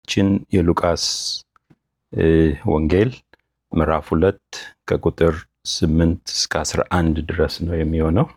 ችን የሉቃስ ወንጌል ምዕራፍ ሁለት ከቁጥር ስምንት እስከ አስራ አንድ ድረስ ነው የሚሆነው።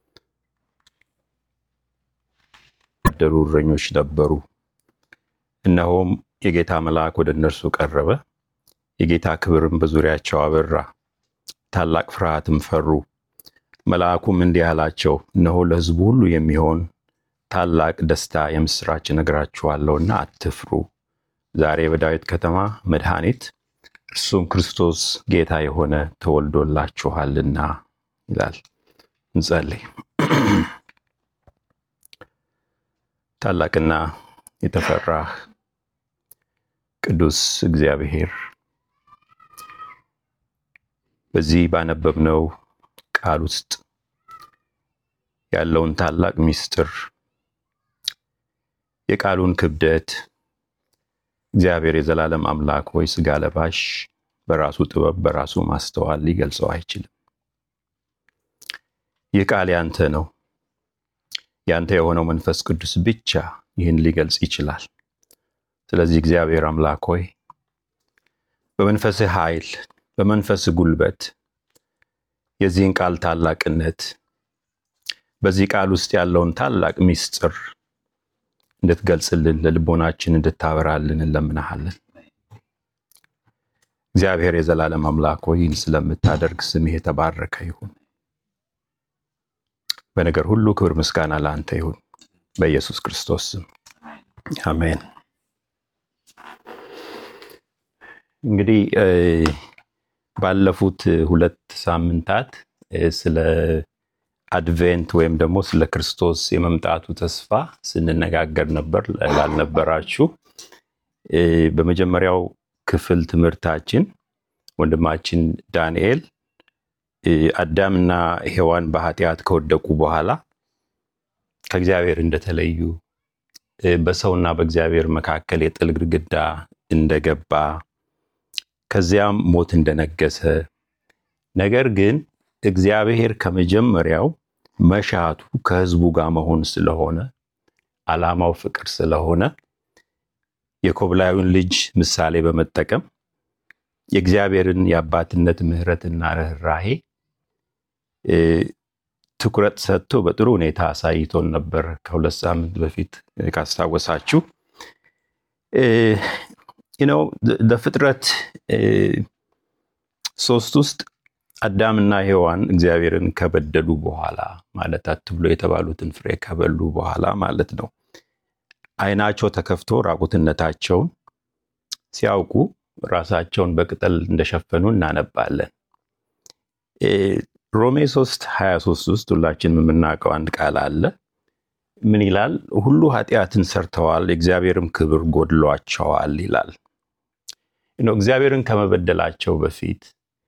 ያደሩ እረኞች ነበሩ። እነሆም የጌታ መልአክ ወደ እነርሱ ቀረበ፣ የጌታ ክብርም በዙሪያቸው አበራ፣ ታላቅ ፍርሃትም ፈሩ። መልአኩም እንዲህ አላቸው፣ እነሆ ለሕዝቡ ሁሉ የሚሆን ታላቅ ደስታ የምስራች እነግራችኋለሁና አትፍሩ። ዛሬ በዳዊት ከተማ መድኃኒት እርሱም ክርስቶስ ጌታ የሆነ ተወልዶላችኋልና ይላል። እንጸልይ። ታላቅና የተፈራህ ቅዱስ እግዚአብሔር በዚህ ባነበብነው ቃል ውስጥ ያለውን ታላቅ ምስጢር የቃሉን ክብደት እግዚአብሔር የዘላለም አምላክ ወይ ሥጋ ለባሽ በራሱ ጥበብ በራሱ ማስተዋል ሊገልጸው አይችልም። ይህ ቃል ያንተ ነው። ያንተ የሆነው መንፈስ ቅዱስ ብቻ ይህን ሊገልጽ ይችላል። ስለዚህ እግዚአብሔር አምላክ ሆይ በመንፈስህ ኃይል፣ በመንፈስህ ጉልበት የዚህን ቃል ታላቅነት በዚህ ቃል ውስጥ ያለውን ታላቅ ምስጢር እንድትገልጽልን ለልቦናችን እንድታበራልን እንለምናሃለን። እግዚአብሔር የዘላለም አምላክ ሆይ ይህን ስለምታደርግ ስምህ የተባረከ ይሁን። በነገር ሁሉ ክብር ምስጋና ለአንተ ይሁን፣ በኢየሱስ ክርስቶስ ስም አሜን። እንግዲህ ባለፉት ሁለት ሳምንታት ስለ አድቬንት ወይም ደግሞ ስለ ክርስቶስ የመምጣቱ ተስፋ ስንነጋገር ነበር። ላልነበራችሁ በመጀመሪያው ክፍል ትምህርታችን ወንድማችን ዳንኤል አዳምና ሔዋን በኃጢአት ከወደቁ በኋላ ከእግዚአብሔር እንደተለዩ በሰውና በእግዚአብሔር መካከል የጥል ግድግዳ እንደገባ ከዚያም ሞት እንደነገሰ ነገር ግን እግዚአብሔር ከመጀመሪያው መሻቱ ከሕዝቡ ጋር መሆን ስለሆነ ዓላማው ፍቅር ስለሆነ የኮብላዩን ልጅ ምሳሌ በመጠቀም የእግዚአብሔርን የአባትነት ምሕረትና ርኅራሄ ትኩረት ሰጥቶ በጥሩ ሁኔታ አሳይቶን ነበር። ከሁለት ሳምንት በፊት ካስታወሳችሁ ነው በፍጥረት ሶስት ውስጥ አዳምና ሔዋን እግዚአብሔርን ከበደሉ በኋላ ማለት አትብሎ የተባሉትን ፍሬ ከበሉ በኋላ ማለት ነው። ዓይናቸው ተከፍቶ ራቁትነታቸውን ሲያውቁ ራሳቸውን በቅጠል እንደሸፈኑ እናነባለን። ሮሜ 3 23 ውስጥ ሁላችንም የምናውቀው አንድ ቃል አለ። ምን ይላል? ሁሉ ኃጢአትን ሰርተዋል፣ የእግዚአብሔርም ክብር ጎድሏቸዋል ይላል። እግዚአብሔርን ከመበደላቸው በፊት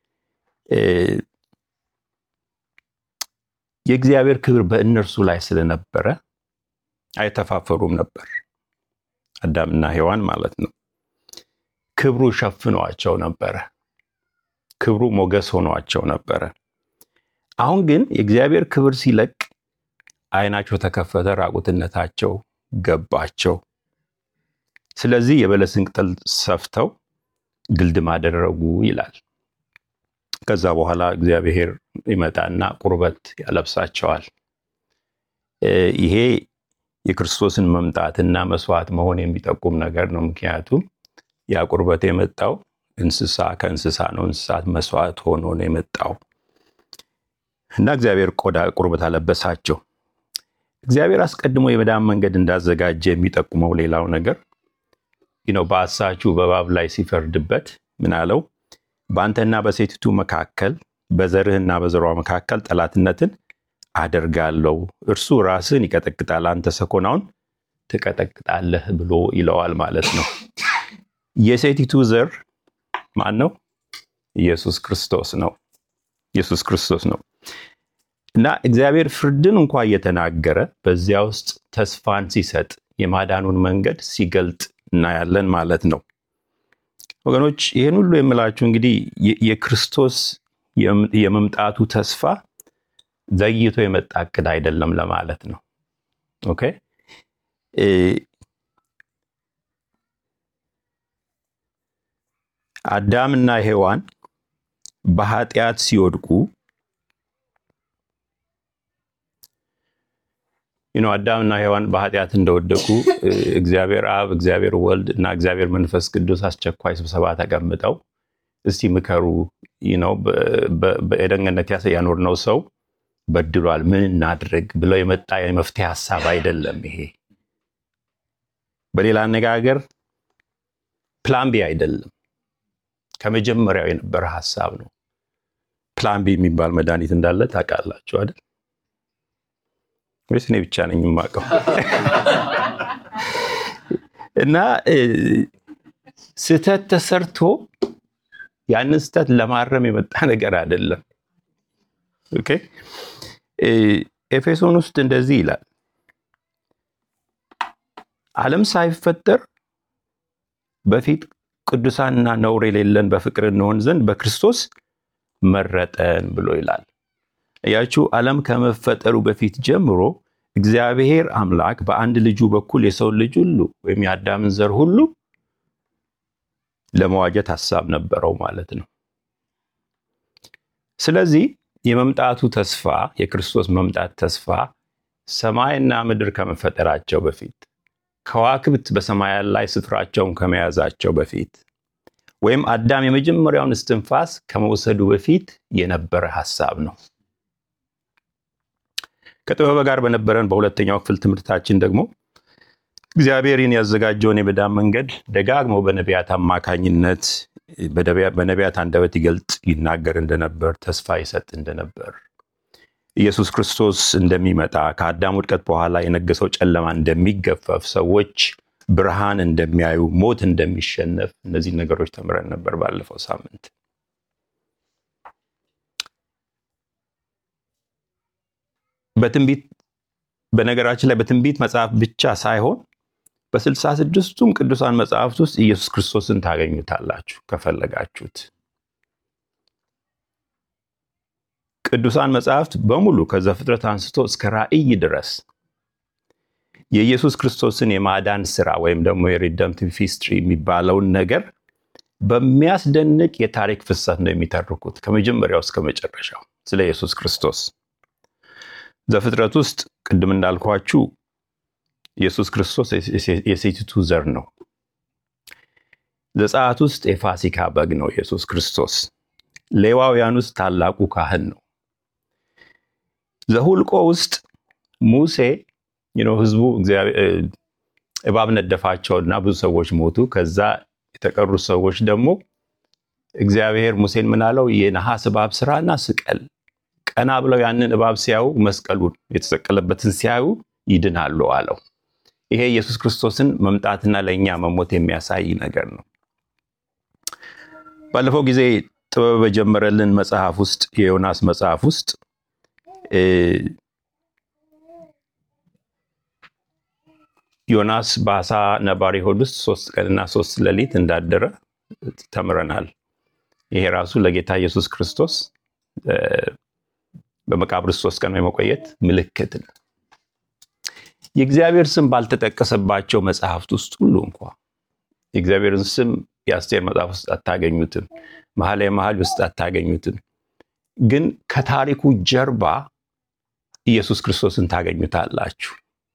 የእግዚአብሔር ክብር በእነርሱ ላይ ስለነበረ አይተፋፈሩም ነበር። አዳምና ሔዋን ማለት ነው። ክብሩ ሸፍኗቸው ነበረ። ክብሩ ሞገስ ሆኗቸው ነበረ። አሁን ግን የእግዚአብሔር ክብር ሲለቅ ዓይናቸው ተከፈተ፣ ራቁትነታቸው ገባቸው። ስለዚህ የበለስን ቅጠል ሰፍተው ግልድም አደረጉ ይላል። ከዛ በኋላ እግዚአብሔር ይመጣና ቁርበት ያለብሳቸዋል። ይሄ የክርስቶስን መምጣትና መስዋዕት መሆን የሚጠቁም ነገር ነው። ምክንያቱም ያ ቁርበት የመጣው እንስሳ ከእንስሳ ነው። እንስሳት መስዋዕት ሆኖ ነው የመጣው እና እግዚአብሔር ቆዳ ቁርበት አለበሳቸው። እግዚአብሔር አስቀድሞ የመዳን መንገድ እንዳዘጋጀ የሚጠቁመው ሌላው ነገር ነው። በአሳቹ በእባብ ላይ ሲፈርድበት ምን አለው? በአንተና በሴቲቱ መካከል በዘርህና በዘሯ መካከል ጠላትነትን አደርጋለሁ፣ እርሱ ራስህን ይቀጠቅጣል፣ አንተ ሰኮናውን ትቀጠቅጣለህ ብሎ ይለዋል ማለት ነው። የሴቲቱ ዘር ማን ነው? ኢየሱስ ክርስቶስ ነው። ኢየሱስ ክርስቶስ ነው እና እግዚአብሔር ፍርድን እንኳ እየተናገረ በዚያ ውስጥ ተስፋን ሲሰጥ የማዳኑን መንገድ ሲገልጥ እናያለን ማለት ነው። ወገኖች ይህን ሁሉ የምላችሁ እንግዲህ የክርስቶስ የመምጣቱ ተስፋ ዘግይቶ የመጣ እቅድ አይደለም ለማለት ነው። ኦኬ አዳምና ሔዋን በኃጢአት ሲወድቁ ይኖ አዳምና ሔዋን በኃጢአት እንደወደቁ እግዚአብሔር አብ፣ እግዚአብሔር ወልድ እና እግዚአብሔር መንፈስ ቅዱስ አስቸኳይ ስብሰባ ተቀምጠው እስቲ ምከሩ ነው በኤደን ገነት ያኖርነው ሰው በድሏል፣ ምን እናድርግ ብለው የመጣ የመፍትሄ ሀሳብ አይደለም ይሄ። በሌላ አነጋገር ፕላን ቢ አይደለም፣ ከመጀመሪያው የነበረ ሀሳብ ነው። ፕላን ቢ የሚባል መድኃኒት እንዳለ ታውቃላችሁ አይደል? ወይስ እኔ ብቻ ነኝ የማውቀው? እና ስህተት ተሰርቶ ያንን ስህተት ለማረም የመጣ ነገር አይደለም። ኦኬ ኤፌሶን ውስጥ እንደዚህ ይላል፣ ዓለም ሳይፈጠር በፊት ቅዱሳንና ነውር የሌለን በፍቅር እንሆን ዘንድ በክርስቶስ መረጠን ብሎ ይላል። እያችሁ ዓለም ከመፈጠሩ በፊት ጀምሮ እግዚአብሔር አምላክ በአንድ ልጁ በኩል የሰው ልጅ ሁሉ ወይም የአዳምን ዘር ሁሉ ለመዋጀት ሀሳብ ነበረው ማለት ነው። ስለዚህ የመምጣቱ ተስፋ የክርስቶስ መምጣት ተስፋ ሰማይና ምድር ከመፈጠራቸው በፊት ከዋክብት በሰማያት ላይ ስፍራቸውን ከመያዛቸው በፊት ወይም አዳም የመጀመሪያውን እስትንፋስ ከመውሰዱ በፊት የነበረ ሀሳብ ነው። ከጥበበ ጋር በነበረን በሁለተኛው ክፍል ትምህርታችን ደግሞ እግዚአብሔርን ያዘጋጀውን የመዳን መንገድ ደጋግሞ በነቢያት አማካኝነት በነቢያት አንደበት ይገልጥ ይናገር እንደነበር ተስፋ ይሰጥ እንደነበር ኢየሱስ ክርስቶስ እንደሚመጣ ከአዳም ውድቀት በኋላ የነገሰው ጨለማ እንደሚገፈፍ ሰዎች ብርሃን እንደሚያዩ ሞት እንደሚሸነፍ እነዚህ ነገሮች ተምረን ነበር ባለፈው ሳምንት። በትንቢት በነገራችን ላይ በትንቢት መጽሐፍ ብቻ ሳይሆን በስልሳ ስድስቱም ቅዱሳን መጽሐፍት ውስጥ ኢየሱስ ክርስቶስን ታገኙታላችሁ ከፈለጋችሁት። ቅዱሳን መጽሐፍት በሙሉ ከዘፍጥረት አንስቶ እስከ ራእይ ድረስ የኢየሱስ ክርስቶስን የማዳን ስራ ወይም ደግሞ የሪደምቲቭ ሂስትሪ የሚባለውን ነገር በሚያስደንቅ የታሪክ ፍሰት ነው የሚተርኩት ከመጀመሪያው እስከ መጨረሻው ስለ ኢየሱስ ክርስቶስ። ዘፍጥረት ውስጥ ቅድም እንዳልኳችሁ ኢየሱስ ክርስቶስ የሴቲቱ ዘር ነው። ዘጸአት ውስጥ የፋሲካ በግ ነው ኢየሱስ ክርስቶስ። ሌዋውያን ውስጥ ታላቁ ካህን ነው። ዘሁልቆ ውስጥ ሙሴ ህዝቡ እባብ ነደፋቸውና ብዙ ሰዎች ሞቱ። ከዛ የተቀሩት ሰዎች ደግሞ እግዚአብሔር ሙሴን ምናለው የነሐስ እባብ ስራና ስቀል። ቀና ብለው ያንን እባብ ሲያዩ መስቀሉን የተሰቀለበትን ሲያዩ ይድናሉ አለው። ይሄ ኢየሱስ ክርስቶስን መምጣትና ለእኛ መሞት የሚያሳይ ነገር ነው። ባለፈው ጊዜ ጥበብ በጀመረልን መጽሐፍ ውስጥ የዮናስ መጽሐፍ ውስጥ ዮናስ በአሳ ነባሪ ሆድ ውስጥ ሶስት ቀንና ሶስት ሌሊት እንዳደረ ተምረናል። ይሄ ራሱ ለጌታ ኢየሱስ ክርስቶስ በመቃብር ውስጥ ሶስት ቀን የመቆየት ምልክት ነው። የእግዚአብሔር ስም ባልተጠቀሰባቸው መጽሐፍት ውስጥ ሁሉ እንኳ የእግዚአብሔርን ስም የአስቴር መጽሐፍ ውስጥ አታገኙትም። መኃልየ መኃልይ ውስጥ አታገኙትም። ግን ከታሪኩ ጀርባ ኢየሱስ ክርስቶስን ታገኙታላችሁ።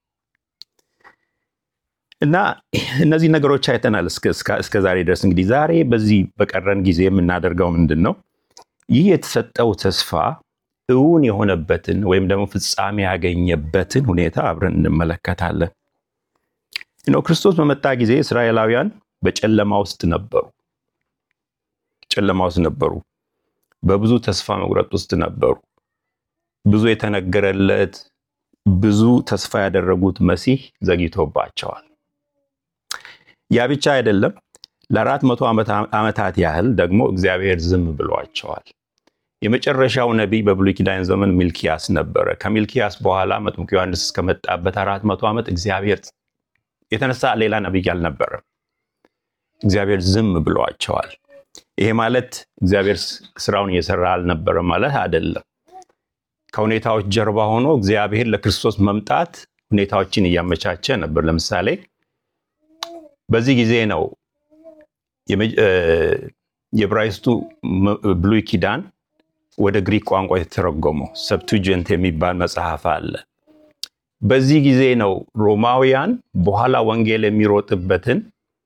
እና እነዚህ ነገሮች አይተናል እስከ ዛሬ ድረስ። እንግዲህ ዛሬ በዚህ በቀረን ጊዜ የምናደርገው ምንድን ነው? ይህ የተሰጠው ተስፋ እውን የሆነበትን ወይም ደግሞ ፍጻሜ ያገኘበትን ሁኔታ አብረን እንመለከታለን። ነው ክርስቶስ በመጣ ጊዜ እስራኤላውያን በጨለማ ውስጥ ነበሩ። ጨለማ ውስጥ ነበሩ። በብዙ ተስፋ መቁረጥ ውስጥ ነበሩ። ብዙ የተነገረለት ብዙ ተስፋ ያደረጉት መሲህ ዘግይቶባቸዋል። ያ ብቻ አይደለም። ለአራት መቶ ዓመታት ያህል ደግሞ እግዚአብሔር ዝም ብሏቸዋል። የመጨረሻው ነቢይ በብሉይ ኪዳን ዘመን ሚልኪያስ ነበረ። ከሚልኪያስ በኋላ መጥምቁ ዮሐንስ እስከመጣበት አራት መቶ ዓመት እግዚአብሔር የተነሳ ሌላ ነቢይ አልነበረም። እግዚአብሔር ዝም ብሏቸዋል። ይሄ ማለት እግዚአብሔር ስራውን እየሰራ አልነበረም ማለት አይደለም። ከሁኔታዎች ጀርባ ሆኖ እግዚአብሔር ለክርስቶስ መምጣት ሁኔታዎችን እያመቻቸ ነበር። ለምሳሌ በዚህ ጊዜ ነው የዕብራይስጡ ብሉይ ኪዳን ወደ ግሪክ ቋንቋ የተተረጎመው ሰብቱጀንት የሚባል መጽሐፍ አለ። በዚህ ጊዜ ነው ሮማውያን በኋላ ወንጌል የሚሮጥበትን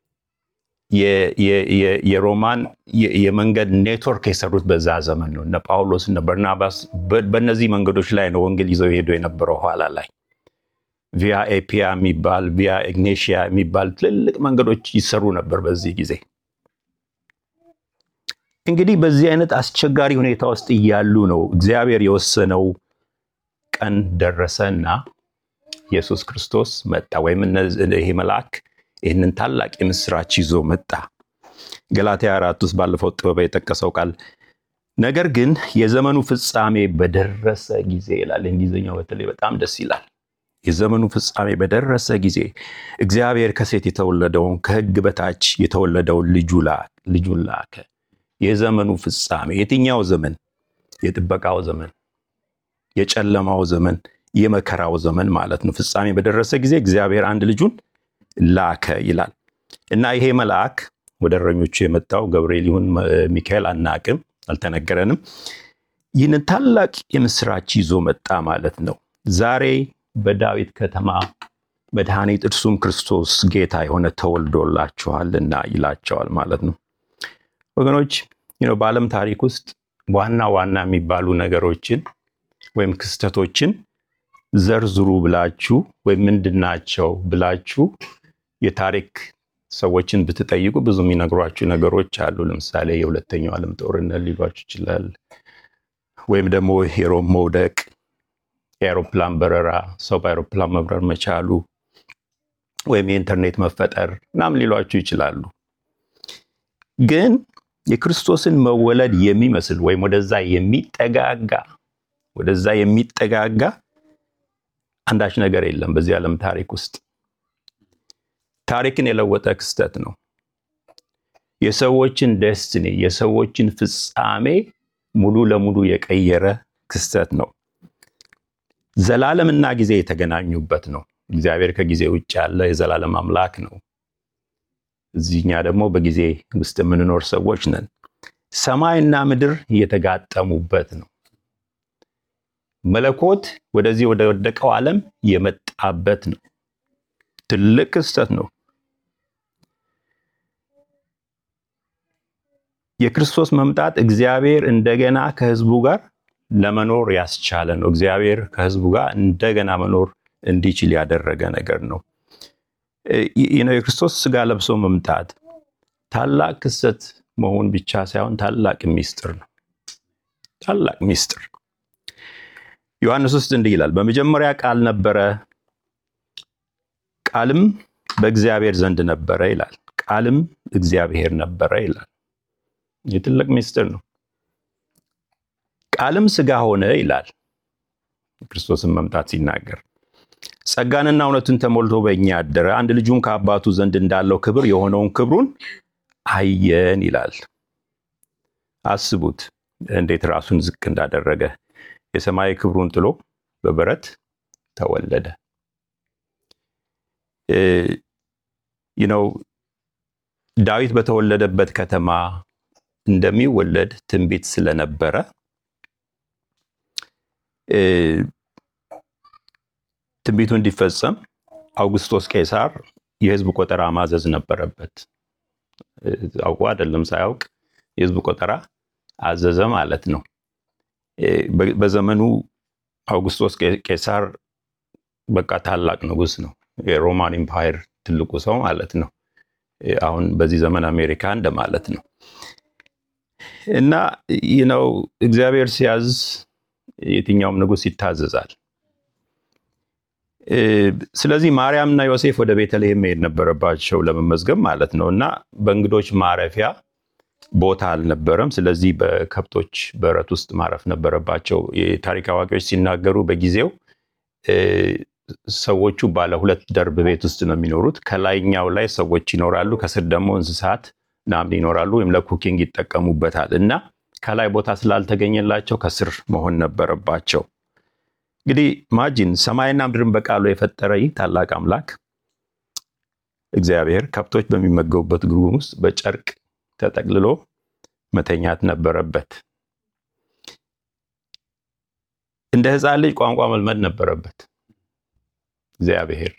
የሮማን የመንገድ ኔትወርክ የሰሩት በዛ ዘመን ነው። እነ ጳውሎስ እነ በርናባስ በእነዚህ መንገዶች ላይ ነው ወንጌል ይዘው ሄዱ የነበረው። ኋላ ላይ ቪያ ኤፒያ የሚባል ቪያ ኢግኔሽያ የሚባል ትልልቅ መንገዶች ይሰሩ ነበር በዚህ ጊዜ። እንግዲህ በዚህ አይነት አስቸጋሪ ሁኔታ ውስጥ እያሉ ነው እግዚአብሔር የወሰነው ቀን ደረሰና ኢየሱስ ክርስቶስ መጣ። ወይም ይሄ መልአክ ይህንን ታላቅ የምስራች ይዞ መጣ። ገላትያ አራት ውስጥ ባለፈው ጥበብ የጠቀሰው ቃል ነገር ግን የዘመኑ ፍጻሜ በደረሰ ጊዜ ይላል። እንግሊዝኛው በተለይ በጣም ደስ ይላል። የዘመኑ ፍጻሜ በደረሰ ጊዜ እግዚአብሔር ከሴት የተወለደውን ከሕግ በታች የተወለደውን ልጁን ላከ። የዘመኑ ፍጻሜ የትኛው ዘመን? የጥበቃው ዘመን፣ የጨለማው ዘመን፣ የመከራው ዘመን ማለት ነው። ፍጻሜ በደረሰ ጊዜ እግዚአብሔር አንድ ልጁን ላከ ይላል እና ይሄ መልአክ ወደ እረኞቹ የመጣው ገብርኤል ይሁን ሚካኤል አናቅም፣ አልተነገረንም። ይህንን ታላቅ የምስራች ይዞ መጣ ማለት ነው። ዛሬ በዳዊት ከተማ መድኃኒት እርሱም ክርስቶስ ጌታ የሆነ ተወልዶላችኋልና ይላቸዋል ማለት ነው። ወገኖች በዓለም ታሪክ ውስጥ ዋና ዋና የሚባሉ ነገሮችን ወይም ክስተቶችን ዘርዝሩ ብላችሁ ወይም ምንድናቸው ብላችሁ የታሪክ ሰዎችን ብትጠይቁ ብዙ የሚነግሯችሁ ነገሮች አሉ። ለምሳሌ የሁለተኛው ዓለም ጦርነት ሊሏችሁ ይችላል። ወይም ደግሞ የሮም መውደቅ፣ የአውሮፕላን በረራ፣ ሰው በአውሮፕላን መብረር መቻሉ፣ ወይም የኢንተርኔት መፈጠር ምናምን ሊሏችሁ ይችላሉ። ግን የክርስቶስን መወለድ የሚመስል ወይም ወደዛ የሚጠጋጋ ወደዛ የሚጠጋጋ አንዳች ነገር የለም በዚህ ዓለም ታሪክ ውስጥ። ታሪክን የለወጠ ክስተት ነው። የሰዎችን ደስትኒ የሰዎችን ፍጻሜ ሙሉ ለሙሉ የቀየረ ክስተት ነው። ዘላለምና ጊዜ የተገናኙበት ነው። እግዚአብሔር ከጊዜ ውጭ ያለ የዘላለም አምላክ ነው። እዚህኛ ደግሞ በጊዜ ውስጥ የምንኖር ሰዎች ነን። ሰማይና ምድር የተጋጠሙበት ነው። መለኮት ወደዚህ ወደ ወደቀው ዓለም የመጣበት ነው። ትልቅ ክስተት ነው። የክርስቶስ መምጣት እግዚአብሔር እንደገና ከሕዝቡ ጋር ለመኖር ያስቻለ ነው። እግዚአብሔር ከሕዝቡ ጋር እንደገና መኖር እንዲችል ያደረገ ነገር ነው። የክርስቶስ ስጋ ለብሶ መምጣት ታላቅ ክስተት መሆን ብቻ ሳይሆን ታላቅ ሚስጥር ነው። ታላቅ ሚስጥር ዮሐንስ ውስጥ እንዲህ ይላል፣ በመጀመሪያ ቃል ነበረ፣ ቃልም በእግዚአብሔር ዘንድ ነበረ ይላል። ቃልም እግዚአብሔር ነበረ ይላል። ይህ ትልቅ ሚስጥር ነው። ቃልም ስጋ ሆነ ይላል ክርስቶስን መምጣት ሲናገር ጸጋንና እውነትን ተሞልቶ በእኛ ያደረ አንድ ልጁም ከአባቱ ዘንድ እንዳለው ክብር የሆነውን ክብሩን አየን ይላል። አስቡት እንዴት ራሱን ዝቅ እንዳደረገ የሰማይ ክብሩን ጥሎ በበረት ተወለደ። ነው ዳዊት በተወለደበት ከተማ እንደሚወለድ ትንቢት ስለነበረ ትንቢቱ እንዲፈጸም አውግስጦስ ቄሳር የሕዝብ ቆጠራ ማዘዝ ነበረበት። አውቆ አይደለም ሳያውቅ የሕዝብ ቆጠራ አዘዘ ማለት ነው። በዘመኑ አውግስጦስ ቄሳር በቃ ታላቅ ንጉሥ ነው። የሮማን ኢምፓየር ትልቁ ሰው ማለት ነው። አሁን በዚህ ዘመን አሜሪካ እንደማለት ነው። እና ነው እግዚአብሔር ሲያዝ የትኛውም ንጉሥ ይታዘዛል። ስለዚህ ማርያምና ዮሴፍ ወደ ቤተልሔም መሄድ ነበረባቸው ለመመዝገብ ማለት ነው። እና በእንግዶች ማረፊያ ቦታ አልነበረም። ስለዚህ በከብቶች በረት ውስጥ ማረፍ ነበረባቸው። የታሪክ አዋቂዎች ሲናገሩ በጊዜው ሰዎቹ ባለ ሁለት ደርብ ቤት ውስጥ ነው የሚኖሩት። ከላይኛው ላይ ሰዎች ይኖራሉ፣ ከስር ደግሞ እንስሳት ምናምን ይኖራሉ፣ ወይም ለኩኪንግ ይጠቀሙበታል። እና ከላይ ቦታ ስላልተገኘላቸው ከስር መሆን ነበረባቸው። እንግዲህ ማጂን ሰማይና ምድርን በቃሉ የፈጠረ ይህ ታላቅ አምላክ እግዚአብሔር ከብቶች በሚመገቡበት ግሩም ውስጥ በጨርቅ ተጠቅልሎ መተኛት ነበረበት። እንደ ሕፃን ልጅ ቋንቋ መልመድ ነበረበት። እግዚአብሔር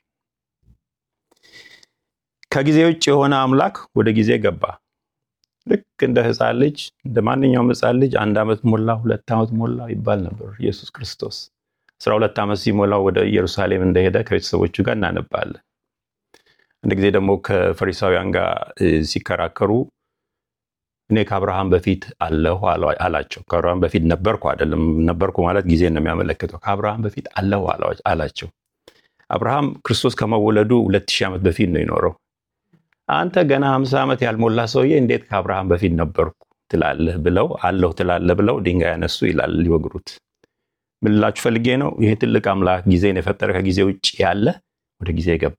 ከጊዜ ውጭ የሆነ አምላክ ወደ ጊዜ ገባ። ልክ እንደ ሕፃን ልጅ እንደ ማንኛውም ሕፃን ልጅ አንድ ዓመት ሞላ፣ ሁለት ዓመት ሞላ ይባል ነበር። ኢየሱስ ክርስቶስ አስራ ሁለት ዓመት ሲሞላው ወደ ኢየሩሳሌም እንደሄደ ከቤተሰቦቹ ጋር እናነባለን። አንድ ጊዜ ደግሞ ከፈሪሳውያን ጋር ሲከራከሩ እኔ ከአብርሃም በፊት አለሁ አላቸው። ከአብርሃም በፊት ነበርኩ አይደለም፣ ነበርኩ ማለት ጊዜ ነው የሚያመለክተው። ከአብርሃም በፊት አለሁ አላቸው። አብርሃም ክርስቶስ ከመወለዱ ሁለት ሺህ ዓመት በፊት ነው የኖረው። አንተ ገና ሀምሳ ዓመት ያልሞላ ሰውዬ እንዴት ከአብርሃም በፊት ነበርኩ ትላለህ ብለው አለሁ ትላለህ ብለው ድንጋይ ያነሱ ይላል ሊወግሩት። ምን ልላችሁ ፈልጌ ነው? ይሄ ትልቅ አምላክ ጊዜን የፈጠረ ከጊዜ ውጭ ያለ ወደ ጊዜ ገባ።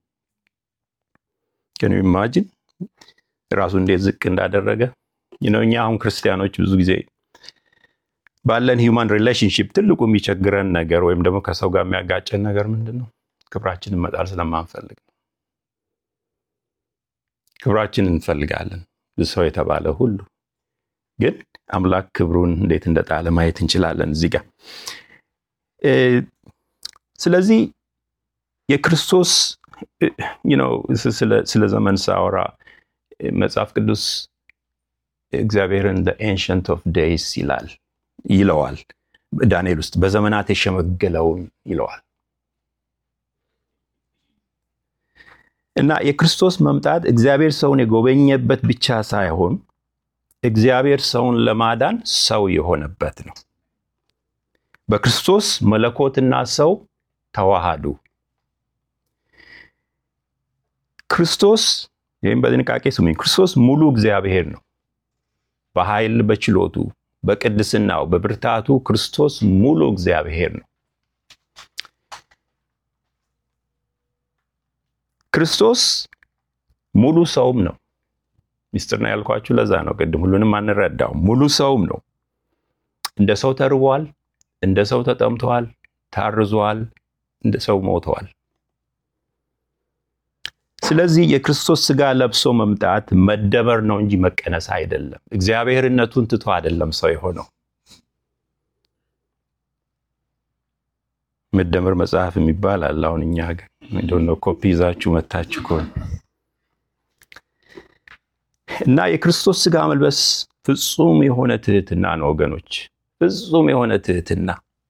ግን ኢማጂን ራሱ እንዴት ዝቅ እንዳደረገ እኛ አሁን ክርስቲያኖች ብዙ ጊዜ ባለን ሂውማን ሪሌሽንሽፕ ትልቁ የሚቸግረን ነገር ወይም ደግሞ ከሰው ጋር የሚያጋጨን ነገር ምንድን ነው? ክብራችንን መጣል ስለማንፈልግ ነው። ክብራችንን እንፈልጋለን ሰው የተባለ ሁሉ ግን አምላክ ክብሩን እንዴት እንደጣለ ማየት እንችላለን እዚህ ጋር። ስለዚህ የክርስቶስ ስለ ዘመን ሳወራ መጽሐፍ ቅዱስ እግዚአብሔርን ኤንሸንት ኦፍ ዴይስ ይላል ይለዋል። ዳንኤል ውስጥ በዘመናት የሸመገለውን ይለዋል። እና የክርስቶስ መምጣት እግዚአብሔር ሰውን የጎበኘበት ብቻ ሳይሆን እግዚአብሔር ሰውን ለማዳን ሰው የሆነበት ነው። በክርስቶስ መለኮትና ሰው ተዋሃዱ። ክርስቶስ ይህም በጥንቃቄ ስሙኝ፣ ክርስቶስ ሙሉ እግዚአብሔር ነው። በኃይል በችሎቱ፣ በቅድስናው፣ በብርታቱ ክርስቶስ ሙሉ እግዚአብሔር ነው። ክርስቶስ ሙሉ ሰውም ነው። ሚስጥር ነው ያልኳችሁ ለዛ ነው። ቅድም ሁሉንም አንረዳውም። ሙሉ ሰውም ነው። እንደ ሰው ተርቧል፣ እንደ ሰው ተጠምተዋል፣ ታርዟል፣ እንደ ሰው ሞተዋል። ስለዚህ የክርስቶስ ሥጋ ለብሶ መምጣት መደመር ነው እንጂ መቀነስ አይደለም። እግዚአብሔርነቱን ትቶ አይደለም ሰው የሆነው። መደመር መጽሐፍ የሚባል አለ። አሁን እኛ ሀገር እንደው ኮፒ ይዛችሁ መታችሁ ከሆነ እና የክርስቶስ ሥጋ መልበስ ፍጹም የሆነ ትህትና ነው ወገኖች፣ ፍጹም የሆነ ትህትና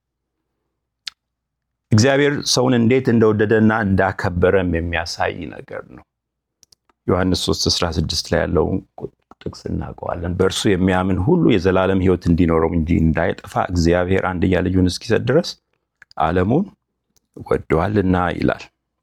እግዚአብሔር ሰውን እንዴት እንደወደደና እንዳከበረም የሚያሳይ ነገር ነው። ዮሐንስ 3:16 ላይ ያለውን ጥቅስ እናውቀዋለን። በእርሱ የሚያምን ሁሉ የዘላለም ሕይወት እንዲኖረው እንጂ እንዳይጠፋ እግዚአብሔር አንድያ ልጁን እስኪሰጥ ድረስ ዓለሙን ወደዋልና ይላል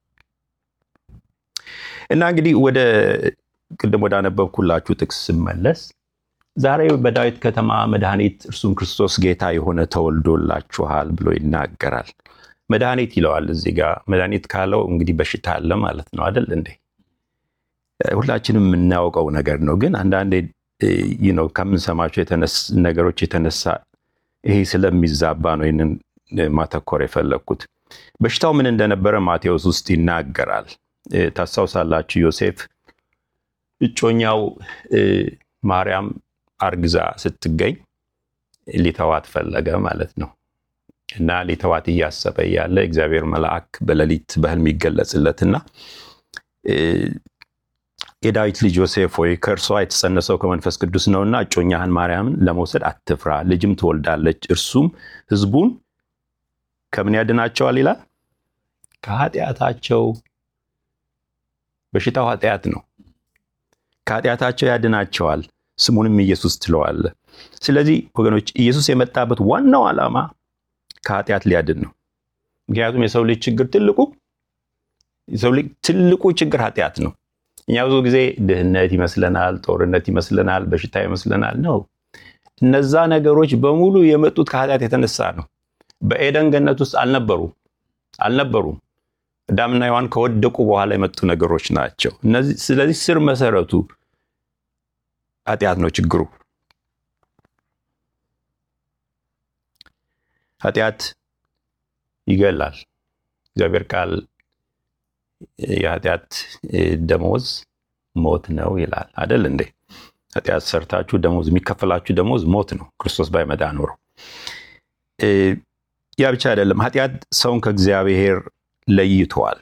እና እንግዲህ ወደ ቅድም ወደ አነበብኩላችሁ ጥቅስ ስመለስ ዛሬ በዳዊት ከተማ መድኃኒት እርሱም ክርስቶስ ጌታ የሆነ ተወልዶላችኋል ብሎ ይናገራል። መድኃኒት ይለዋል እዚህ ጋር። መድኃኒት ካለው እንግዲህ በሽታ አለ ማለት ነው አይደል እንዴ? ሁላችንም የምናውቀው ነገር ነው። ግን አንዳንዴ ነው ከምንሰማቸው ነገሮች የተነሳ ይሄ ስለሚዛባ ነው ይህንን ማተኮር የፈለግኩት። በሽታው ምን እንደነበረ ማቴዎስ ውስጥ ይናገራል። ታስታውሳላችሁ ዮሴፍ እጮኛው ማርያም አርግዛ ስትገኝ ሊተዋት ፈለገ ማለት ነው። እና ሊተዋት እያሰበ ያለ እግዚአብሔር መልአክ በሌሊት በሕልም ይገለጽለትና የዳዊት ልጅ ዮሴፍ ሆይ ከእርሷ የተጸነሰው ከመንፈስ ቅዱስ ነውና እጮኛህን ማርያምን ለመውሰድ አትፍራ፣ ልጅም ትወልዳለች፣ እርሱም ሕዝቡን ከምን ያድናቸዋል ይላል? ከኃጢአታቸው። በሽታው ኃጢአት ነው። ከኃጢአታቸው ያድናቸዋል፣ ስሙንም ኢየሱስ ትለዋለ። ስለዚህ ወገኖች ኢየሱስ የመጣበት ዋናው ዓላማ ከኃጢአት ሊያድን ነው። ምክንያቱም የሰው ልጅ ችግር ትልቁ የሰው ልጅ ትልቁ ችግር ኃጢአት ነው። እኛ ብዙ ጊዜ ድህነት ይመስለናል፣ ጦርነት ይመስለናል፣ በሽታ ይመስለናል። ነው እነዛ ነገሮች በሙሉ የመጡት ከኃጢአት የተነሳ ነው። በኤደን ገነት ውስጥ አልነበሩ አልነበሩም። አዳምና ሔዋን ከወደቁ በኋላ የመጡ ነገሮች ናቸው እነዚህ። ስለዚህ ስር መሰረቱ ኃጢአት ነው ችግሩ። ኃጢአት ይገላል። እግዚአብሔር ቃል የኃጢአት ደመወዝ ሞት ነው ይላል አደል እንዴ? ኃጢአት ሰርታችሁ ደሞዝ የሚከፈላችሁ ደሞዝ ሞት ነው። ክርስቶስ ባይመጣ ኖሮ ያ ብቻ አይደለም። ኃጢአት ሰውን ከእግዚአብሔር ለይተዋል።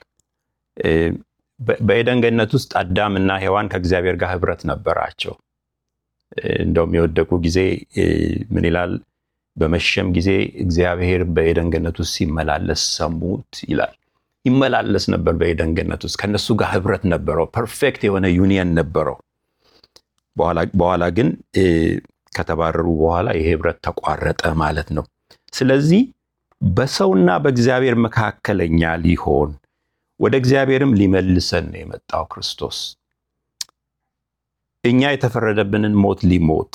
በኤደን ገነት ውስጥ አዳም እና ሔዋን ከእግዚአብሔር ጋር ህብረት ነበራቸው። እንደውም የወደቁ ጊዜ ምን ይላል? በመሸም ጊዜ እግዚአብሔር በኤደን ገነት ውስጥ ሲመላለስ ሰሙት ይላል። ይመላለስ ነበር በኤደን ገነት ውስጥ ከነሱ ጋር ህብረት ነበረው። ፐርፌክት የሆነ ዩኒየን ነበረው። በኋላ ግን ከተባረሩ በኋላ ይሄ ህብረት ተቋረጠ ማለት ነው። ስለዚህ በሰውና በእግዚአብሔር መካከለኛ ሊሆን ወደ እግዚአብሔርም ሊመልሰን ነው የመጣው ክርስቶስ እኛ የተፈረደብንን ሞት ሊሞት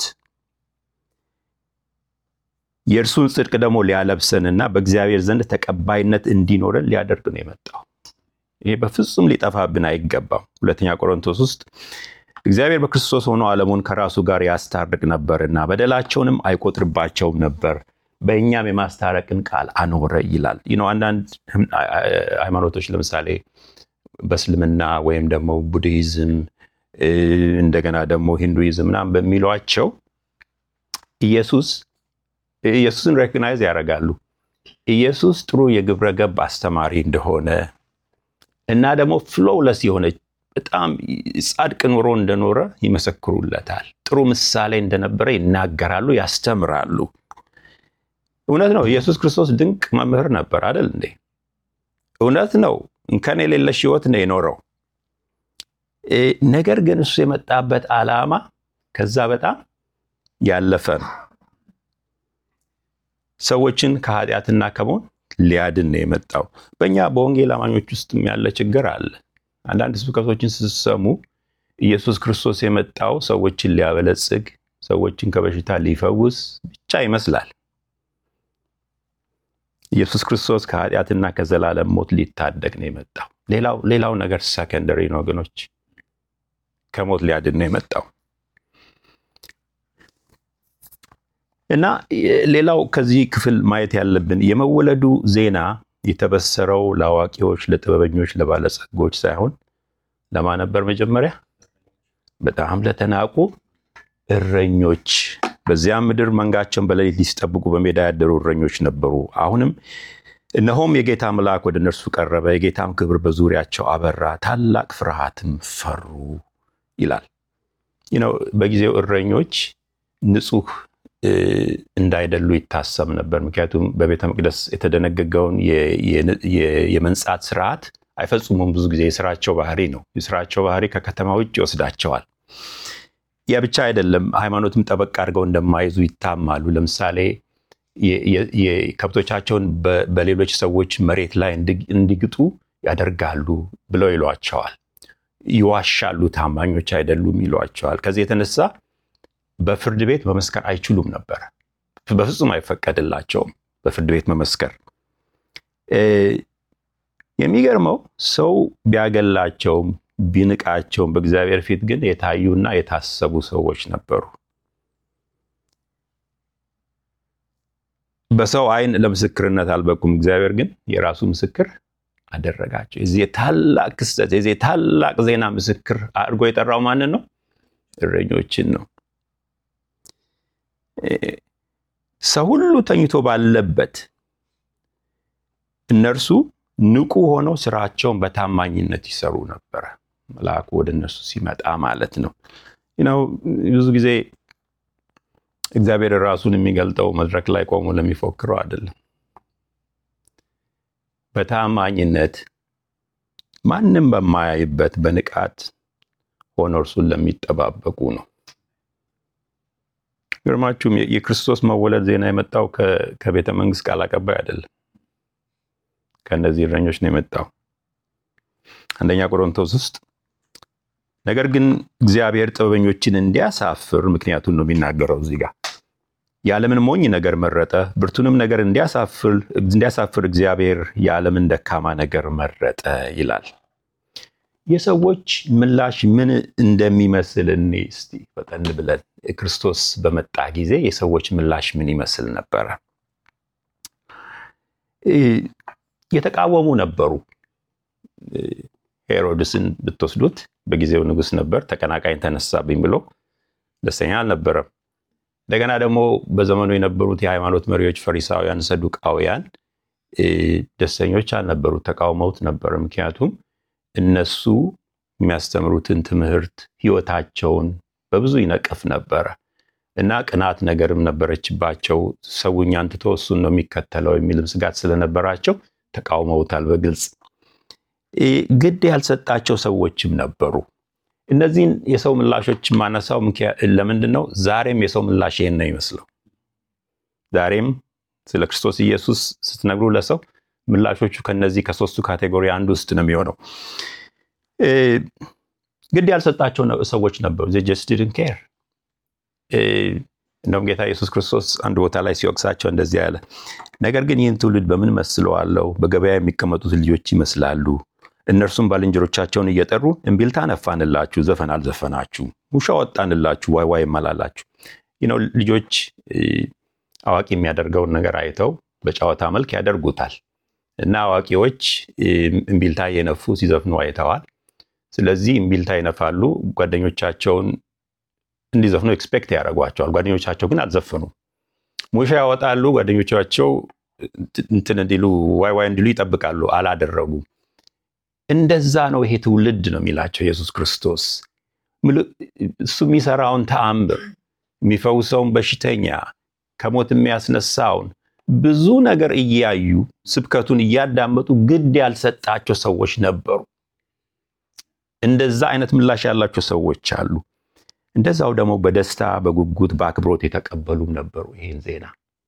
የእርሱን ጽድቅ ደግሞ ሊያለብሰንና በእግዚአብሔር ዘንድ ተቀባይነት እንዲኖረን ሊያደርግ ነው የመጣው። ይሄ በፍጹም ሊጠፋብን አይገባም። ሁለተኛ ቆሮንቶስ ውስጥ እግዚአብሔር በክርስቶስ ሆኖ ዓለሙን ከራሱ ጋር ያስታርቅ ነበርና በደላቸውንም አይቆጥርባቸውም ነበር፣ በእኛም የማስታረቅን ቃል አኖረ ይላል። አንዳንድ ሃይማኖቶች ለምሳሌ በእስልምና ወይም ደግሞ ቡድሂዝም እንደገና ደግሞ ሂንዱይዝም ምናምን በሚሏቸው ኢየሱስ ኢየሱስን ሬኮግናይዝ ያደርጋሉ። ኢየሱስ ጥሩ የግብረ ገብ አስተማሪ እንደሆነ እና ደግሞ ፍሎውለስ የሆነ በጣም ጻድቅ ኑሮ እንደኖረ ይመሰክሩለታል። ጥሩ ምሳሌ እንደነበረ ይናገራሉ፣ ያስተምራሉ። እውነት ነው። ኢየሱስ ክርስቶስ ድንቅ መምህር ነበር አይደል እንዴ? እውነት ነው። እንከን የሌለሽ ሕይወት ነው የኖረው። ነገር ግን እሱ የመጣበት ዓላማ ከዛ በጣም ያለፈ ነው። ሰዎችን ከኃጢአትና ከሞት ሊያድን ነው የመጣው። በእኛ በወንጌል አማኞች ውስጥም ያለ ችግር አለ። አንዳንድ ስብከቶችን ስትሰሙ ኢየሱስ ክርስቶስ የመጣው ሰዎችን ሊያበለጽግ፣ ሰዎችን ከበሽታ ሊፈውስ ብቻ ይመስላል። ኢየሱስ ክርስቶስ ከኃጢአትና ከዘላለም ሞት ሊታደግ ነው የመጣው። ሌላው ሌላው ነገር ሰከንደሪ ነው ወገኖች፣ ከሞት ሊያድን ነው የመጣው እና ሌላው ከዚህ ክፍል ማየት ያለብን የመወለዱ ዜና የተበሰረው ለአዋቂዎች፣ ለጥበበኞች፣ ለባለጸጎች ሳይሆን ለማን ነበር? መጀመሪያ በጣም ለተናቁ እረኞች። በዚያም ምድር መንጋቸውን በሌሊት ሊጠብቁ በሜዳ ያደሩ እረኞች ነበሩ። አሁንም እነሆም የጌታ መልአክ ወደ እነርሱ ቀረበ፣ የጌታም ክብር በዙሪያቸው አበራ፣ ታላቅ ፍርሃትም ፈሩ ይላል። በጊዜው እረኞች ንጹህ እንዳይደሉ ይታሰብ ነበር። ምክንያቱም በቤተ መቅደስ የተደነገገውን የመንጻት ስርዓት አይፈጽሙም። ብዙ ጊዜ የስራቸው ባህሪ ነው። የስራቸው ባህሪ ከከተማ ውጭ ይወስዳቸዋል። ያ ብቻ አይደለም፣ ሃይማኖትም ጠበቅ አድርገው እንደማይዙ ይታማሉ። ለምሳሌ ከብቶቻቸውን በሌሎች ሰዎች መሬት ላይ እንዲግጡ ያደርጋሉ ብለው ይሏቸዋል። ይዋሻሉ፣ ታማኞች አይደሉም ይሏቸዋል። ከዚህ የተነሳ በፍርድ ቤት መመስከር አይችሉም ነበር። በፍጹም አይፈቀድላቸውም በፍርድ ቤት መመስከር። የሚገርመው ሰው ቢያገላቸውም ቢንቃቸውም በእግዚአብሔር ፊት ግን የታዩና የታሰቡ ሰዎች ነበሩ። በሰው ዓይን ለምስክርነት አልበቁም። እግዚአብሔር ግን የራሱ ምስክር አደረጋቸው። የዚህ የታላቅ ክስተት የዚህ የታላቅ ዜና ምስክር አድርጎ የጠራው ማንን ነው? እረኞችን ነው። ሰው ሁሉ ተኝቶ ባለበት እነርሱ ንቁ ሆነው ስራቸውን በታማኝነት ይሰሩ ነበረ። መልአኩ ወደ እነርሱ ሲመጣ ማለት ነው። ነው ብዙ ጊዜ እግዚአብሔር ራሱን የሚገልጠው መድረክ ላይ ቆሞ ለሚፎክረው አይደለም። በታማኝነት ማንም በማያይበት በንቃት ሆነው እርሱን ለሚጠባበቁ ነው። ግርማችሁም የክርስቶስ መወለድ ዜና የመጣው ከቤተ መንግስት ቃል አቀባይ አይደለም፣ ከእነዚህ እረኞች ነው የመጣው። አንደኛ ቆሮንቶስ ውስጥ ነገር ግን እግዚአብሔር ጥበበኞችን እንዲያሳፍር ምክንያቱን ነው የሚናገረው እዚህ ጋር የዓለምን ሞኝ ነገር መረጠ፣ ብርቱንም ነገር እንዲያሳፍር እግዚአብሔር የዓለምን ደካማ ነገር መረጠ ይላል። የሰዎች ምላሽ ምን እንደሚመስል እኔ እስቲ ፈጠን ብለን ክርስቶስ በመጣ ጊዜ የሰዎች ምላሽ ምን ይመስል ነበረ? የተቃወሙ ነበሩ። ሄሮድስን ብትወስዱት በጊዜው ንጉሥ ነበር። ተቀናቃኝ ተነሳብኝ ብሎ ደስተኛ አልነበረም። እንደገና ደግሞ በዘመኑ የነበሩት የሃይማኖት መሪዎች ፈሪሳውያን፣ ሰዱቃውያን ደስተኞች አልነበሩ፣ ተቃውመውት ነበር። ምክንያቱም እነሱ የሚያስተምሩትን ትምህርት ህይወታቸውን በብዙ ይነቅፍ ነበረ እና ቅናት ነገርም ነበረችባቸው። ሰው እኛን ትቶ እሱን ነው የሚከተለው የሚልም ስጋት ስለነበራቸው ተቃውመውታል በግልጽ። ግድ ያልሰጣቸው ሰዎችም ነበሩ። እነዚህን የሰው ምላሾች ማነሳው ለምንድን ነው? ዛሬም የሰው ምላሽ ይሄን ነው ይመስለው። ዛሬም ስለ ክርስቶስ ኢየሱስ ስትነግሩ ለሰው ምላሾቹ ከነዚህ ከሶስቱ ካቴጎሪ አንዱ ውስጥ ነው የሚሆነው። ግድ ያልሰጣቸው ሰዎች ነበሩ። ጀስት ዲድንት ኬር። እንደውም ጌታ ኢየሱስ ክርስቶስ አንድ ቦታ ላይ ሲወቅሳቸው እንደዚህ ያለ፣ ነገር ግን ይህን ትውልድ በምን መስለዋለሁ? በገበያ የሚቀመጡት ልጆች ይመስላሉ። እነርሱም ባልንጀሮቻቸውን እየጠሩ እምቢልታ ነፋንላችሁ፣ ዘፈን አልዘፈናችሁ፣ ውሻ ወጣንላችሁ፣ ዋይ ዋይ ይመላላችሁ። ነው ልጆች አዋቂ የሚያደርገውን ነገር አይተው በጨዋታ መልክ ያደርጉታል እና አዋቂዎች እምቢልታ እየነፉ ሲዘፍኑ አይተዋል። ስለዚህ እምቢልታ ይነፋሉ፣ ጓደኞቻቸውን እንዲዘፍኑ ኤክስፔክት ያደርጓቸዋል። ጓደኞቻቸው ግን አልዘፈኑም። ሙሻ ያወጣሉ፣ ጓደኞቻቸው እንትን እንዲሉ ዋይ ዋይ እንዲሉ ይጠብቃሉ፣ አላደረጉም። እንደዛ ነው ይሄ ትውልድ ነው የሚላቸው ኢየሱስ ክርስቶስ። እሱ የሚሰራውን ተአምር የሚፈውሰውን በሽተኛ ከሞት የሚያስነሳውን ብዙ ነገር እያዩ ስብከቱን እያዳመጡ ግድ ያልሰጣቸው ሰዎች ነበሩ። እንደዛ አይነት ምላሽ ያላቸው ሰዎች አሉ። እንደዛው ደግሞ በደስታ በጉጉት በአክብሮት የተቀበሉም ነበሩ። ይህን ዜና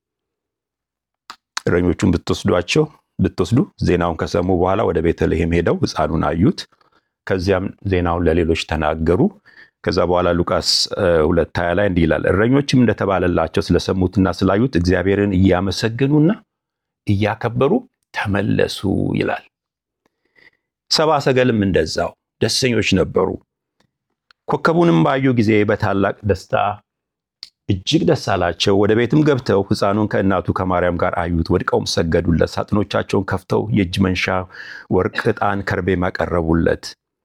እረኞቹን ብትወስዷቸው ብትወስዱ ዜናውን ከሰሙ በኋላ ወደ ቤተልሔም ሄደው ሕፃኑን አዩት። ከዚያም ዜናውን ለሌሎች ተናገሩ። ከዛ በኋላ ሉቃስ ሁለት ሀያ ላይ እንዲህ ይላል፣ እረኞችም እንደተባለላቸው ስለሰሙትና ስላዩት እግዚአብሔርን እያመሰገኑና እያከበሩ ተመለሱ ይላል። ሰብአ ሰገልም እንደዛው ደስተኞች ነበሩ። ኮከቡንም ባዩ ጊዜ በታላቅ ደስታ እጅግ ደስ አላቸው። ወደ ቤትም ገብተው ሕፃኑን ከእናቱ ከማርያም ጋር አዩት፣ ወድቀውም ሰገዱለት። ሳጥኖቻቸውን ከፍተው የእጅ መንሻ ወርቅ፣ ዕጣን፣ ከርቤም አቀረቡለት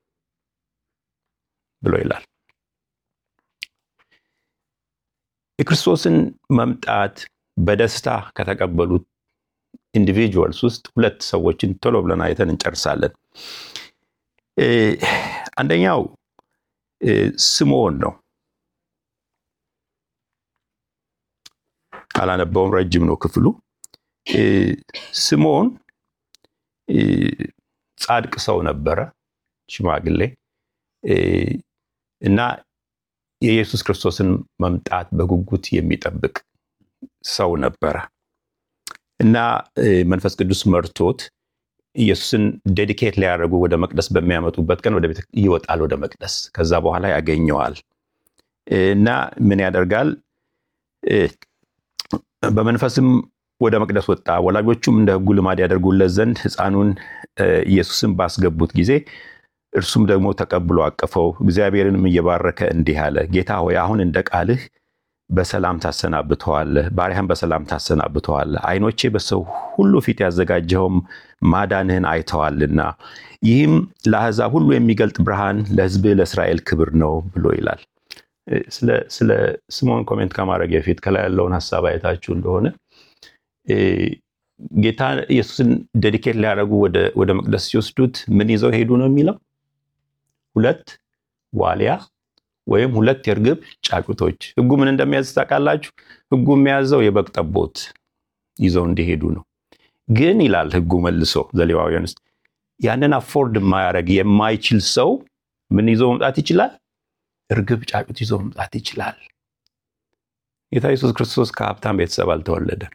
ብሎ ይላል። የክርስቶስን መምጣት በደስታ ከተቀበሉት ኢንዲቪጁዋልስ ውስጥ ሁለት ሰዎችን ቶሎ ብለን አይተን እንጨርሳለን። አንደኛው ስምዖን ነው። አላነበውም፣ ረጅም ነው ክፍሉ። ስምዖን ጻድቅ ሰው ነበረ፣ ሽማግሌ እና የኢየሱስ ክርስቶስን መምጣት በጉጉት የሚጠብቅ ሰው ነበረ እና መንፈስ ቅዱስ መርቶት ኢየሱስን ዴዲኬት ሊያደርጉ ወደ መቅደስ በሚያመጡበት ቀን ወደ ቤት ይወጣል ወደ መቅደስ። ከዛ በኋላ ያገኘዋል እና ምን ያደርጋል? በመንፈስም ወደ መቅደስ ወጣ። ወላጆቹም እንደ ሕጉ ልማድ ያደርጉለት ዘንድ ሕፃኑን ኢየሱስን ባስገቡት ጊዜ እርሱም ደግሞ ተቀብሎ አቀፈው። እግዚአብሔርንም እየባረከ እንዲህ አለ፣ ጌታ ሆይ አሁን እንደ ቃልህ በሰላም ታሰናብተዋለህ፣ ባሪያህን በሰላም ታሰናብተዋለህ። ዓይኖቼ በሰው ሁሉ ፊት ያዘጋጀኸውም ማዳንህን አይተዋልና ይህም ለአሕዛብ ሁሉ የሚገልጥ ብርሃን፣ ለሕዝብህ ለእስራኤል ክብር ነው ብሎ ይላል። ስለ ስምዖን ኮሜንት ከማድረግ በፊት ከላይ ያለውን ሀሳብ አይታችሁ እንደሆነ ጌታ ኢየሱስን ዴዲኬት ሊያደርጉ ወደ መቅደስ ሲወስዱት ምን ይዘው ሄዱ ነው የሚለው? ሁለት ዋሊያ ወይም ሁለት የእርግብ ጫጩቶች። ሕጉ ምን እንደሚያዝ ታውቃላችሁ? ሕጉ የሚያዘው የበግ ጠቦት ይዘው እንዲሄዱ ነው። ግን ይላል ሕጉ መልሶ ዘሌዋውያን ውስጥ ያንን አፎርድ የማያደርግ የማይችል ሰው ምን ይዞ መምጣት ይችላል? እርግብ ጫጩት ይዞ መምጣት ይችላል። ጌታ ኢየሱስ ክርስቶስ ከሀብታም ቤተሰብ አልተወለደም።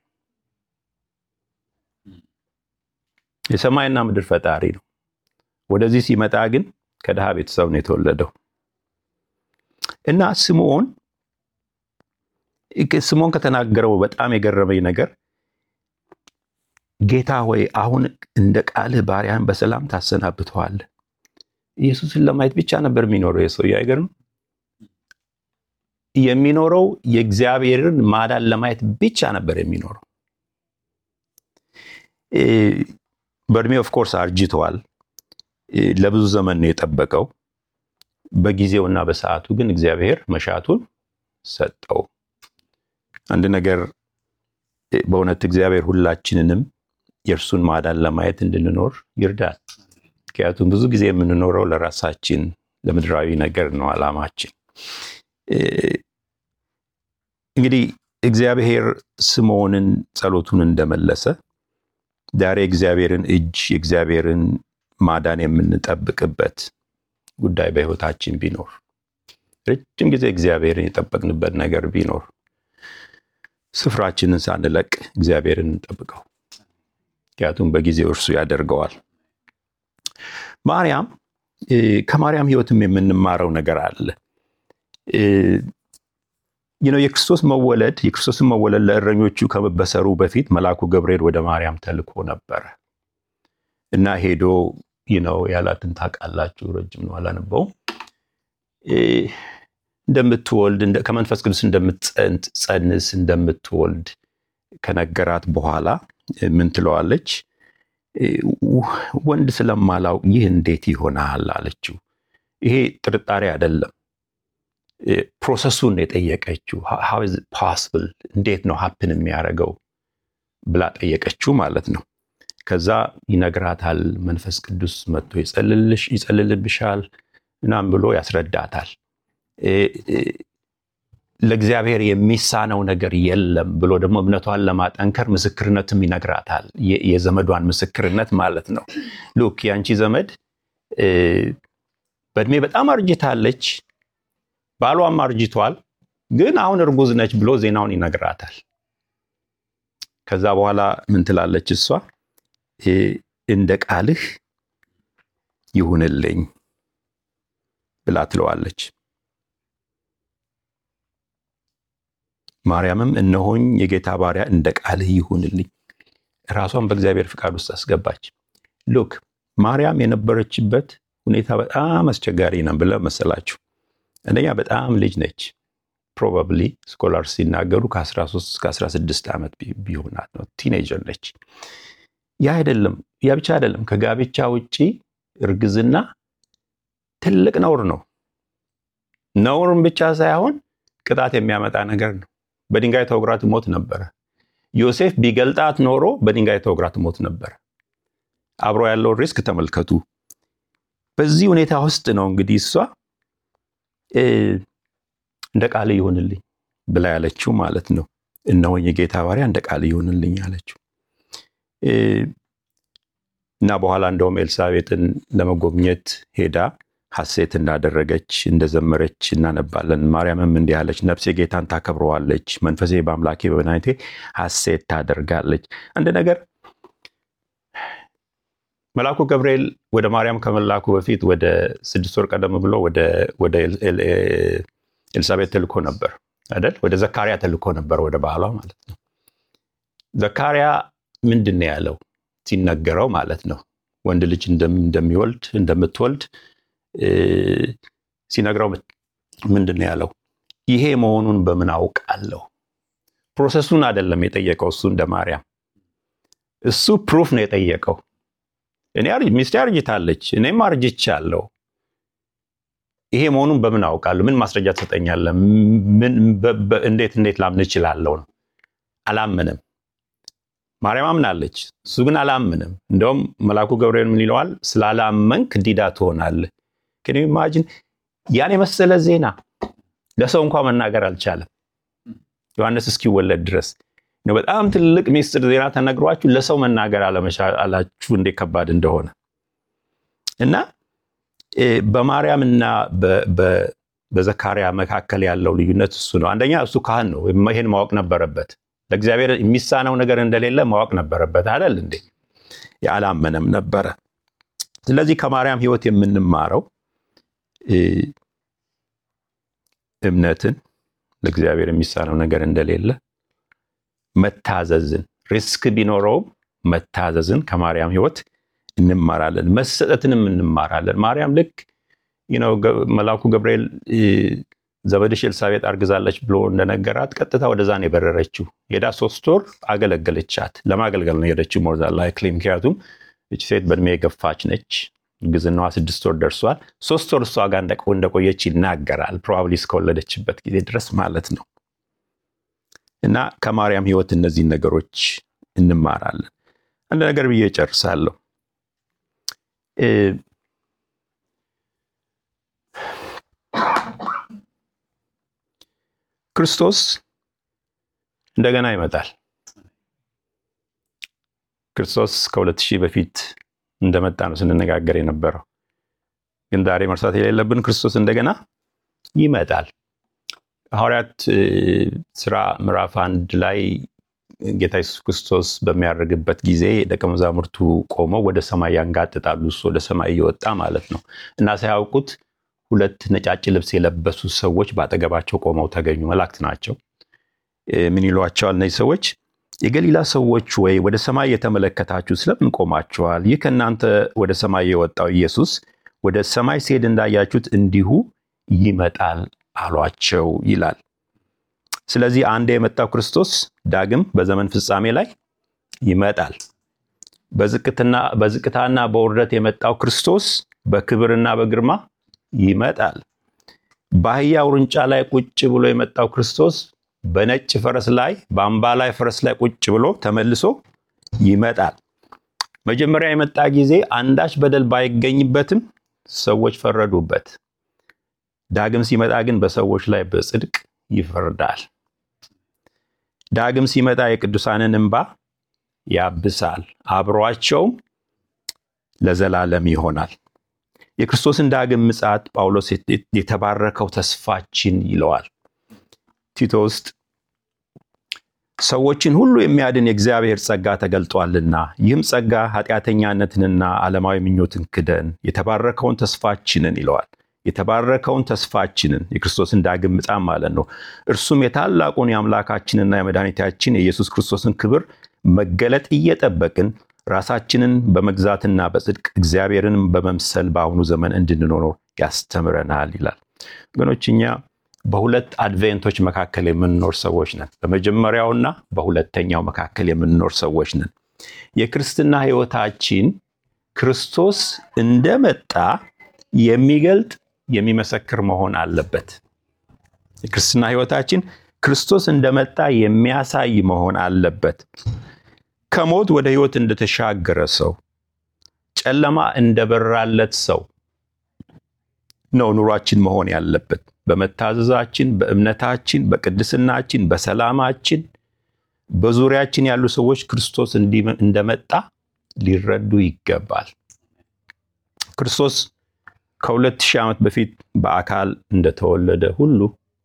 የሰማይና ምድር ፈጣሪ ነው። ወደዚህ ሲመጣ ግን ከድሃ ቤተሰብ ነው የተወለደው እና ስምዖን ስምዖን ከተናገረው በጣም የገረመኝ ነገር ጌታ ሆይ አሁን እንደ ቃልህ ባሪያን በሰላም ታሰናብተዋለህ። ኢየሱስን ለማየት ብቻ ነበር የሚኖረው የሰውዬው አይገርም? የሚኖረው የእግዚአብሔርን ማዳን ለማየት ብቻ ነበር የሚኖረው። በእድሜ ኦፍኮርስ አርጅተዋል። ለብዙ ዘመን ነው የጠበቀው። በጊዜውና በሰዓቱ ግን እግዚአብሔር መሻቱን ሰጠው። አንድ ነገር በእውነት እግዚአብሔር ሁላችንንም የእርሱን ማዳን ለማየት እንድንኖር ይርዳል። ምክንያቱም ብዙ ጊዜ የምንኖረው ለራሳችን ለምድራዊ ነገር ነው ዓላማችን። እንግዲህ እግዚአብሔር ስምዖንን ጸሎቱን እንደመለሰ ዛሬ እግዚአብሔርን እጅ የእግዚአብሔርን ማዳን የምንጠብቅበት ጉዳይ በሕይወታችን ቢኖር ረጅም ጊዜ እግዚአብሔርን የጠበቅንበት ነገር ቢኖር ስፍራችንን ሳንለቅ እግዚአብሔርን እንጠብቀው። ምክንያቱም በጊዜው እርሱ ያደርገዋል። ማርያም ከማርያም ሕይወትም የምንማረው ነገር አለ። ነው የክርስቶስ መወለድ የክርስቶስን መወለድ ለእረኞቹ ከመበሰሩ በፊት መልአኩ ገብርኤል ወደ ማርያም ተልኮ ነበረ እና ሄዶ ነው ያላትን ታውቃላችሁ። ረጅም ነው አላነበውም። እንደምትወልድ ከመንፈስ ቅዱስ እንደምትጸንስ እንደምትወልድ ከነገራት በኋላ ምን ትለዋለች? ወንድ ስለማላውቅ ይህ እንዴት ይሆናል አለችው። ይሄ ጥርጣሬ አይደለም። ፕሮሰሱን የጠየቀችው ሃው ኢዝ ፖስብል እንዴት ነው ሀፕን የሚያደርገው ብላ ጠየቀችው ማለት ነው። ከዛ ይነግራታል። መንፈስ ቅዱስ መጥቶ ይጸልልብሻል ምናምን ብሎ ያስረዳታል። ለእግዚአብሔር የሚሳነው ነገር የለም ብሎ ደግሞ እምነቷን ለማጠንከር ምስክርነትም ይነግራታል። የዘመዷን ምስክርነት ማለት ነው። ሉክ የአንቺ ዘመድ በእድሜ በጣም አርጅታለች፣ ባሏም አርጅቷል፣ ግን አሁን እርጉዝ ነች ብሎ ዜናውን ይነግራታል። ከዛ በኋላ ምን ትላለች እሷ? እንደ ቃልህ ይሁንልኝ ብላ ትለዋለች። ማርያምም እነሆኝ የጌታ ባሪያ እንደ ቃልህ ይሁንልኝ፣ ራሷን በእግዚአብሔር ፍቃድ ውስጥ አስገባች። ሉክ ማርያም የነበረችበት ሁኔታ በጣም አስቸጋሪ ነው ብለ መሰላችሁ። አንደኛ በጣም ልጅ ነች። ፕሮባብሊ ስኮላርስ ሲናገሩ ከ13 እስከ 16 ዓመት ቢሆናት ነው። ቲኔጀር ነች። ያ አይደለም ያ ብቻ አይደለም። ከጋብቻ ውጪ እርግዝና ትልቅ ነውር ነው። ነውርም ብቻ ሳይሆን ቅጣት የሚያመጣ ነገር ነው። በድንጋይ ተወግራ ትሞት ነበረ። ዮሴፍ ቢገልጣት ኖሮ በድንጋይ ተወግራ ትሞት ነበረ። አብሮ ያለውን ሪስክ ተመልከቱ። በዚህ ሁኔታ ውስጥ ነው እንግዲህ እሷ እንደ ቃል ይሁንልኝ ብላ ያለችው ማለት ነው። እነሆኝ የጌታ ባሪያ እንደ ቃል ይሁንልኝ አለችው እና በኋላ እንደውም ኤልሳቤጥን ለመጎብኘት ሄዳ ሐሴት እንዳደረገች እንደዘመረች እናነባለን። ማርያምም እንዲህ አለች፣ ነፍሴ ጌታን ታከብረዋለች፣ መንፈሴ በአምላኬ በመድኃኒቴ ሐሴት ታደርጋለች። አንድ ነገር መልአኩ ገብርኤል ወደ ማርያም ከመላኩ በፊት ወደ ስድስት ወር ቀደም ብሎ ወደ ኤልሳቤጥ ተልኮ ነበር አይደል? ወደ ዘካርያ ተልኮ ነበር፣ ወደ ባህሏ ማለት ነው። ዘካርያ ምንድን ነው ያለው ሲነገረው ማለት ነው ወንድ ልጅ እንደሚወልድ እንደምትወልድ ሲነግረው ምንድን ነው ያለው? ይሄ መሆኑን በምን አውቃለሁ? ፕሮሰሱን አይደለም የጠየቀው እሱ እንደ ማርያም። እሱ ፕሩፍ ነው የጠየቀው። እኔ ሚስቴ አርጅታለች፣ እኔም አርጅቻለሁ። ይሄ መሆኑን በምን አውቃለሁ? ምን ማስረጃ ትሰጠኛለህ? እንዴት እንዴት ላምን እችላለሁ ነው። አላምንም። ማርያም አምናለች፣ እሱ ግን አላምንም። እንደውም መልአኩ ገብርኤል ምን ይለዋል? ስላላመንክ ዲዳ ትሆናለህ። ግን ኢማጂን ያን የመሰለ ዜና ለሰው እንኳ መናገር አልቻለም። ዮሐንስ እስኪወለድ ድረስ በጣም ትልቅ ሚስጥር ዜና ተነግሯችሁ ለሰው መናገር አለመቻላችሁ እንዴት ከባድ እንደሆነ እና በማርያም እና በዘካርያ መካከል ያለው ልዩነት እሱ ነው። አንደኛ እሱ ካህን ነው፣ ይሄን ማወቅ ነበረበት። ለእግዚአብሔር የሚሳነው ነገር እንደሌለ ማወቅ ነበረበት አይደል እንዴ? ያላመነም ነበረ። ስለዚህ ከማርያም ሕይወት የምንማረው እምነትን፣ ለእግዚአብሔር የሚሳነው ነገር እንደሌለ መታዘዝን፣ ሪስክ ቢኖረውም መታዘዝን ከማርያም ሕይወት እንማራለን። መሰጠትንም እንማራለን። ማርያም ልክ መልአኩ ገብርኤል ዘመድሽ ኤልሳቤጥ አርግዛለች ብሎ እንደነገራት ቀጥታ ወደዛ ነው የበረረችው። ሄዳ ሶስት ወር አገለገለቻት። ለማገልገል ነው የሄደችው ሞር ዛን ላይክሊ። ምክንያቱም እች ሴት በእድሜ የገፋች ነች። እርግዝናዋ ስድስት ወር ደርሷል። ሶስት ወር እሷ ጋር እንደቆየች ይናገራል። ፕሮባብሊ እስከወለደችበት ጊዜ ድረስ ማለት ነው። እና ከማርያም ሕይወት እነዚህን ነገሮች እንማራለን። አንድ ነገር ብዬ እጨርሳለሁ። ክርስቶስ እንደገና ይመጣል። ክርስቶስ ከሁለት ሺህ በፊት እንደመጣ ነው ስንነጋገር የነበረው። ግን ዛሬ መርሳት የሌለብን ክርስቶስ እንደገና ይመጣል። ሐዋርያት ስራ ምዕራፍ አንድ ላይ ጌታ ኢየሱስ ክርስቶስ በሚያደርግበት ጊዜ ደቀ መዛሙርቱ ቆመው ወደ ሰማይ ያንጋጥጣሉ። እሱ ወደ ሰማይ እየወጣ ማለት ነው እና ሳያውቁት ሁለት ነጫጭ ልብስ የለበሱ ሰዎች በአጠገባቸው ቆመው ተገኙ። መላእክት ናቸው። ምን ይሏቸዋል እነዚህ ሰዎች? የገሊላ ሰዎች ወይ ወደ ሰማይ የተመለከታችሁ ስለምን ቆማችኋል? ይህ ከእናንተ ወደ ሰማይ የወጣው ኢየሱስ ወደ ሰማይ ሲሄድ እንዳያችሁት እንዲሁ ይመጣል አሏቸው ይላል። ስለዚህ አንድ የመጣው ክርስቶስ ዳግም በዘመን ፍጻሜ ላይ ይመጣል። በዝቅታና በውርደት የመጣው ክርስቶስ በክብርና በግርማ ይመጣል። በአህያ ውርንጫ ላይ ቁጭ ብሎ የመጣው ክርስቶስ በነጭ ፈረስ ላይ በአምባ ላይ ፈረስ ላይ ቁጭ ብሎ ተመልሶ ይመጣል። መጀመሪያ የመጣ ጊዜ አንዳች በደል ባይገኝበትም ሰዎች ፈረዱበት። ዳግም ሲመጣ ግን በሰዎች ላይ በጽድቅ ይፈርዳል። ዳግም ሲመጣ የቅዱሳንን እንባ ያብሳል፣ አብሯቸውም ለዘላለም ይሆናል። የክርስቶስን ዳግም ምጽአት ጳውሎስ የተባረከው ተስፋችን ይለዋል። ቲቶ ውስጥ ሰዎችን ሁሉ የሚያድን የእግዚአብሔር ጸጋ ተገልጧልና ይህም ጸጋ ኃጢአተኛነትንና ዓለማዊ ምኞትን ክደን የተባረከውን ተስፋችንን ይለዋል። የተባረከውን ተስፋችንን የክርስቶስን ዳግም ምጽአት ማለት ነው። እርሱም የታላቁን የአምላካችንና የመድኃኒታችን የኢየሱስ ክርስቶስን ክብር መገለጥ እየጠበቅን ራሳችንን በመግዛትና በጽድቅ እግዚአብሔርንም በመምሰል በአሁኑ ዘመን እንድንኖር ያስተምረናል ይላል። ወገኖች እኛ በሁለት አድቬንቶች መካከል የምንኖር ሰዎች ነን። በመጀመሪያውና በሁለተኛው መካከል የምንኖር ሰዎች ነን። የክርስትና ሕይወታችን ክርስቶስ እንደመጣ የሚገልጥ የሚመሰክር መሆን አለበት። የክርስትና ሕይወታችን ክርስቶስ እንደመጣ የሚያሳይ መሆን አለበት። ከሞት ወደ ሕይወት እንደተሻገረ ሰው፣ ጨለማ እንደበራለት ሰው ነው ኑሯችን መሆን ያለበት። በመታዘዛችን፣ በእምነታችን፣ በቅድስናችን፣ በሰላማችን በዙሪያችን ያሉ ሰዎች ክርስቶስ እንደመጣ ሊረዱ ይገባል። ክርስቶስ ከሁለት ሺህ ዓመት በፊት በአካል እንደተወለደ ሁሉ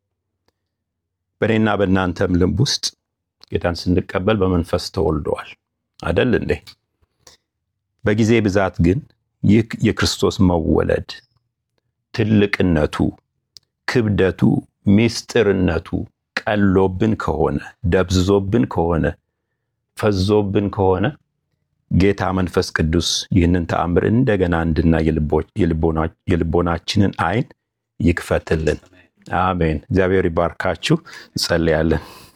በእኔና በእናንተም ልብ ውስጥ ጌታን ስንቀበል በመንፈስ ተወልደዋል አደል እንዴ? በጊዜ ብዛት ግን ይህ የክርስቶስ መወለድ ትልቅነቱ፣ ክብደቱ፣ ሚስጥርነቱ ቀሎብን ከሆነ ደብዝዞብን ከሆነ ፈዞብን ከሆነ ጌታ መንፈስ ቅዱስ ይህንን ተአምር እንደገና እንድናይ የልቦናችንን ዓይን ይክፈትልን። አሜን። እግዚአብሔር ይባርካችሁ። እንጸልያለን።